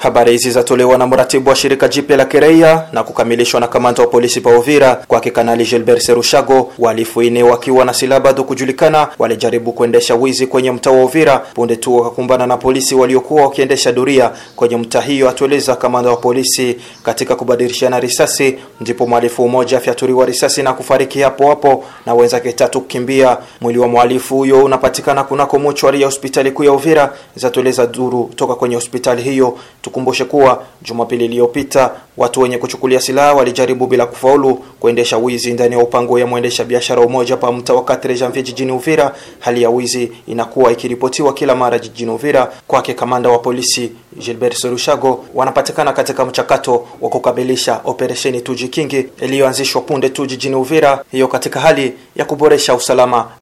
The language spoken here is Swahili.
Habari hizi zatolewa na mratibu wa shirika jipya la kiraia na kukamilishwa na kamanda wa polisi pa Uvira kwake Kanali Gilbert Serushago. Wahalifu ine wakiwa na silaha bado kujulikana walijaribu kuendesha wizi kwenye mtaa wa Uvira punde tu wakakumbana na polisi waliokuwa wakiendesha doria kwenye mtaa hiyo, atueleza kamanda wa polisi. Katika kubadilishana risasi, ndipo mhalifu mmoja afyaturiwa risasi na kufariki hapo hapo na wenzake tatu kukimbia. Mwili wa mhalifu huyo unapatikana kunako mochwari ya hospitali kuu ya Uvira, zatueleza duru toka kwenye hospitali hiyo. Tukumbushe kuwa Jumapili iliyopita watu wenye kuchukulia silaha walijaribu bila kufaulu kuendesha wizi ndani ya upango ya mwendesha biashara umoja pa mtaa wa Katre Janvier jijini Uvira. Hali ya wizi inakuwa ikiripotiwa kila mara jijini Uvira. Kwake kamanda wa polisi Gilbert Serushago, wanapatikana katika mchakato wa kukamilisha operesheni Tujikingi iliyoanzishwa punde tu jijini Uvira, hiyo katika hali ya kuboresha usalama